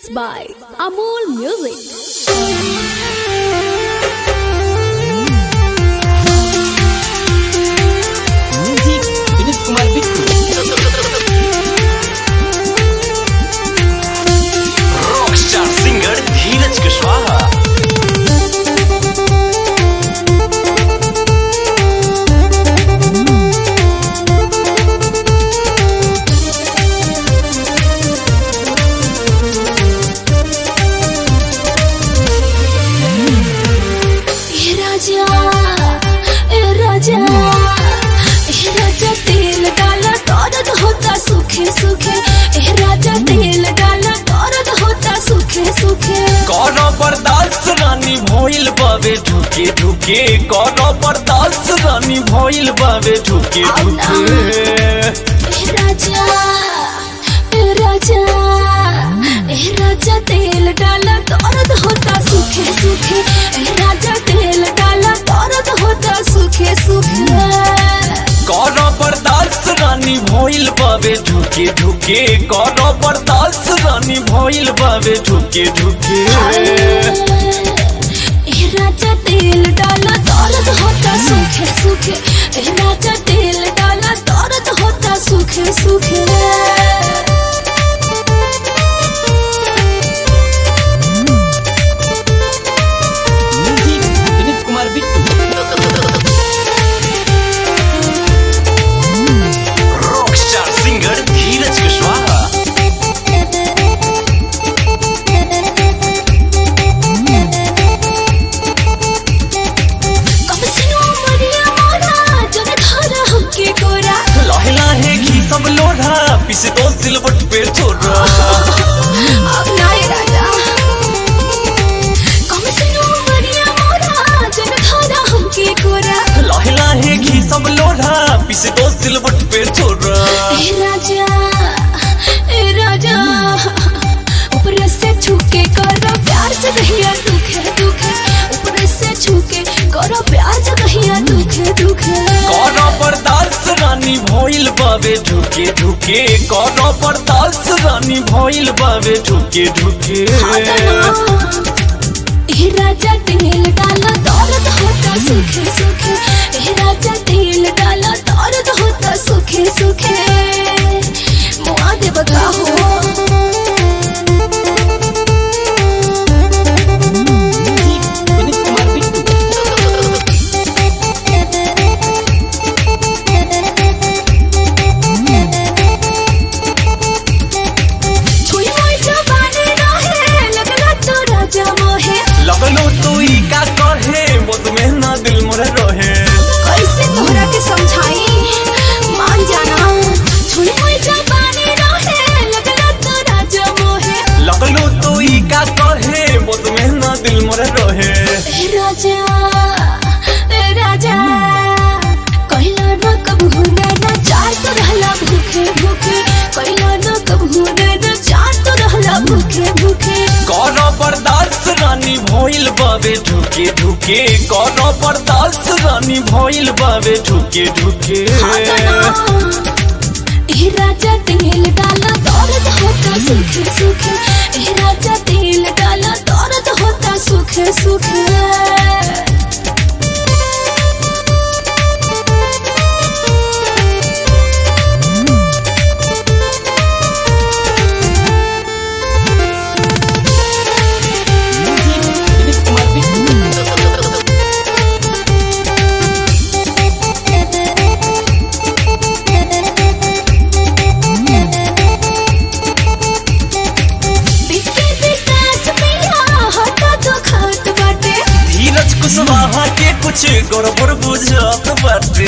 Presents by Amol Music. Music Vineet Kumar Bittu rockstar singer Dhiraj Kushwaha ए राजा ए राजा ए राजा तेल डाला दर्द होता सूखे सूखे ए राजा तेल डाला दर्द होता सूखे सूखे कौनो बर्दाश्त रानी भइल बावे ढुके ढुके कौनो बर्दाश्त रानी भइल बावे ढुके ढुके ए राजा ए राजा ए राजा तेल डाला दर्द होता सूखे सूखे ए राजा तेल डाला दर्द होता सूखे सूखे कौनो बर्दाश्त रानी भइल बावे ढुके ढुके कौनो बर्दाश्त रानी भइल बावे ढुके ढुके ए राजा तेल डाला दर्द होता सूखे सूखे ए राजा तेल डाला दर्द होता सूखे सूखे music Vineet Kumar Bittu rockstar singer Dhiraj Kushwaha कब सुनो मरिया मोरा जब घर हमके गोरा लाहे लाहे घी सब लोढ़ा पिस दो सिलवट पे छोड़ा अब नाए राजा कब सुनो मरिया मोरा जब घर हमके गोरा लाहे लाहे घी सब लोढ़ा पिस दो सिलवट पे छोड़ा ए राजा ए राजा ऊपर से छूके करो प्यार से कहिया दुखे दुखे ऊपर से छूके करो प्यार से कहिया दुखे दुखे कौनो बर्दाश्त रानी भइल बावे ढुके ढुके कौनो बर्दाश्त रानी भइल बावे ढुके ढुके ए राजा तेल डाला दर्द होता सूखे सूखे ए राजा तेल डाला दर्द होता सूखे सूखे मुआ दे बता हो म्यूजिक विनीत कुमार बिट्टू छुई मुई जवानी रहे लगला तो राजा मोहे लगलो तू ई का कहे मुझ में ना दिल मोरे रहे कैसे तोहरा के समझाई मान जाना छुई मुई जवानी रहे लगला तो राजा मोहे लगलो तू ई का कहे मुझ में ना दिल मोरे रहे ए राजा ए राजा कहला न कब हुने न चार तो रहला भूखे भूखे कहला न कब हुने न चार तो रहला भूखे भूखे कौनो बर्दाश्त रानी भइल बावे ढुके ढुके कौनो बर्दाश्त रानी भइल बावे ढुके ढुके ए राजा तेल डाला दर्द होता सूखे सूखे ए राजा तेल डाला दर्द होता सूखे सूखे म्यूजिक विनीत कुमार बिट्टू बिके विकास पिया हटा तो खात बाटे धीरज कुशवाहा के कुछ गड़बड़ बुझत बाटे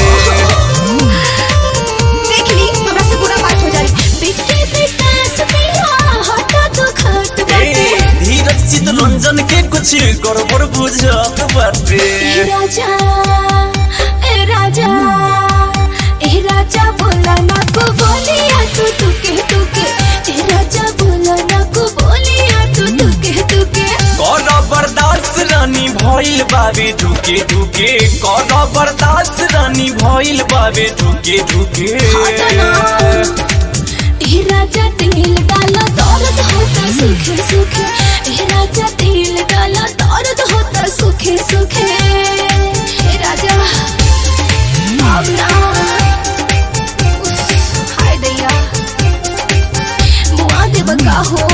देख ली हमरा से बुरा बात हो जाई बिके विकास पिया हटा तो खात ए, बाटे धीरज चितरंजन के कुछ गड़बड़ बुझत बाटे ए राजा ए राजा ए राजा बोला ना को बोलिया तू तुके तुके ए राजा बोला ना को बोलिया तू तुके तुके कौनो बर्दाश्त रानी भइल बावे ढुके ढुके कौनो बर्दाश्त रानी भइल बावे ढुके ढुके ए राजा तेल डाला दर्द होता सूखे सूखे सूखे ए राजा तेल डाला दर्द होता सूखे सूखे ए राजा अब ना उफ, हाय दैया मुआ देव का हो